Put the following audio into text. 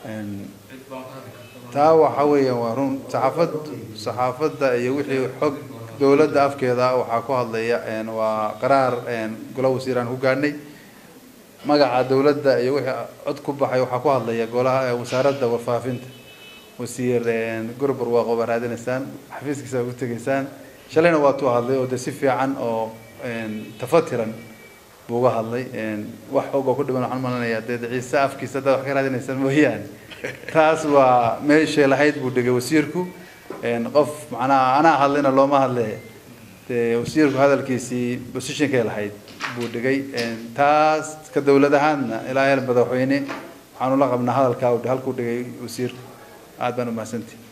taa waxa weeyaan waa run saxaafad saxaafadda iyo wixii xog dowladda afkeeda waxaa ku hadlaya waa qaraar gola wasiiraan ku gaadhnay magaca dowladda iyo wixii cod ku baxay waxaa ku hadlaya golaha wasaaradda warfaafinta wasiir gurbar waa qoba raadinaysaan xafiiskiisa waa ku tegaysaan shalayna waa tuu hadlay oo de si fiican oo tafatiran buu uga hadlay wax og oo ku dhiban waxaan malanaya dee ciise afkiisa haddaad wax ka raadinaysaan mooyaane taas waa meeshay lahayd buu dhigay wasiirku qof macnaha anaa hadlayna looma hadle dee wasiirku hadalkiisii positionkay lahayd buu dhigay taas ka dowlad ahaadna ilaa heer madaxweyne waxaanu la qabnaa hadalkaa halkuu dhigay wasiirku aad baan umahadsantihi